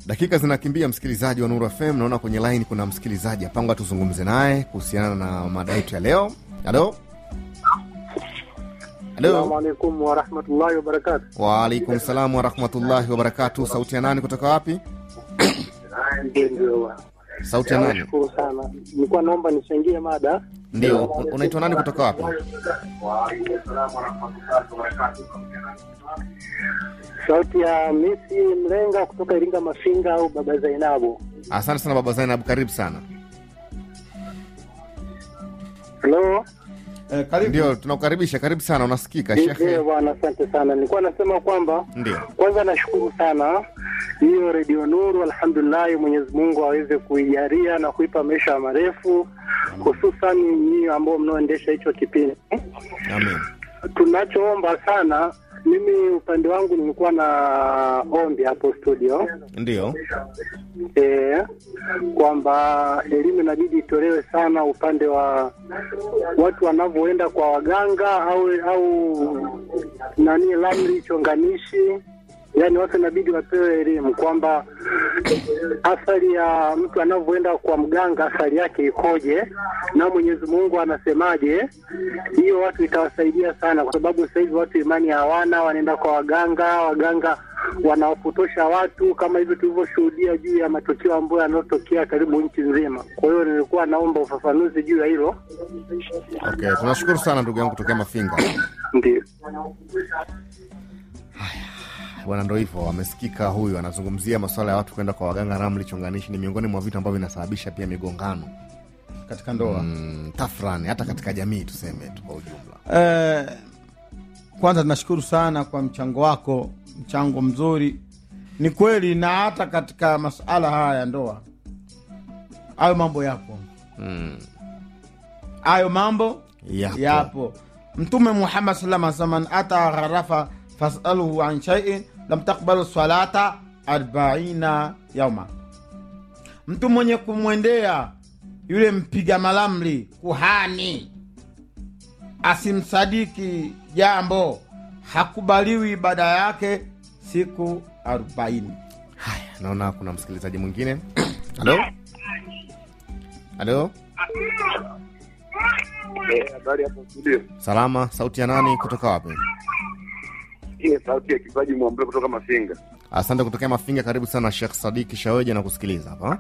Dakika zinakimbia, msikilizaji wa Nuru FM. Naona kwenye line kuna msikilizaji apangwa, tuzungumze naye kuhusiana na mada yetu ya leo. Halo, Assalamu halo. alaikum warahmatullahi wabarakatu. Waalaikum salam warahmatullahi wabarakatu. Sauti ya nani kutoka wapi? Ndio, Sauti ya nani? nashukuru sana. Nilikuwa naomba nichangie mada. Ndio, un- unaitwa nani kutoka wapi? Sauti ya Messi Mlenga kutoka Iringa Mafinga au Baba Zainabu. Asante sana baba Zainab, karibu sana. Halo, Eh, karibu. Ndio, tunakukaribisha, karibu sana, unasikika ndio shekhe. bwana, asante sana. Nilikuwa nasema kwamba Ndio, kwanza nashukuru sana hiyo redio Nuru, alhamdulillahi, Mwenyezi Mungu aweze kuijalia na kuipa maisha marefu, hususan nyinyi ambao mnaoendesha hicho kipindi. amin. Tunachoomba sana, mimi upande wangu nilikuwa na ombi hapo studio Ndio, e, kwamba elimu inabidi itolewe sana upande wa watu wanavyoenda kwa waganga au au nani lamri chonganishi yaani watu inabidi wapewe elimu kwamba athari ya mtu anavyoenda kwa mganga athari yake ikoje na Mwenyezi Mungu anasemaje. Hiyo watu itawasaidia sana, kwa sababu sasa hivi watu imani hawana, wanaenda kwa waganga, waganga wanawapotosha watu kama hivyo tulivyoshuhudia juu ya matukio ambayo yanayotokea karibu nchi nzima. Kwa hiyo nilikuwa naomba ufafanuzi juu ya hilo. okay. Tunashukuru sana ndugu yangu kutokea Mafinga. Ndio. Bwana, ndo hivyo, amesikika huyu anazungumzia masuala ya watu kwenda kwa waganga. Ramli chonganishi ni miongoni mwa vitu ambavyo vinasababisha pia migongano katika ndoa mm, tafrani hata katika jamii tuseme tu kwa ujumla. eh, kwanza tunashukuru sana kwa mchango wako mchango mzuri ni kweli na hata katika masuala haya ya ndoa hayo mambo yapo Mm, hayo mambo yapo. yapo mtume muhammad salama man ata gharafa fasaluhu an shaiin lam takbalu salata arbaina yauma mtu mwenye kumwendea yule mpiga malamli kuhani asimsadiki jambo hakubaliwi ibada yake siku arobaini Haya, naona kuna msikilizaji mwingine. Halo, halo, Habari hapo studio. salama. Sauti ya nani kutoka wapi? Hii ni sauti ya kipaji Mwambule kutoka Mafinga. Asante kutokea Mafinga. Karibu sana Shekh Sadiki Shaweja na kusikiliza hapa.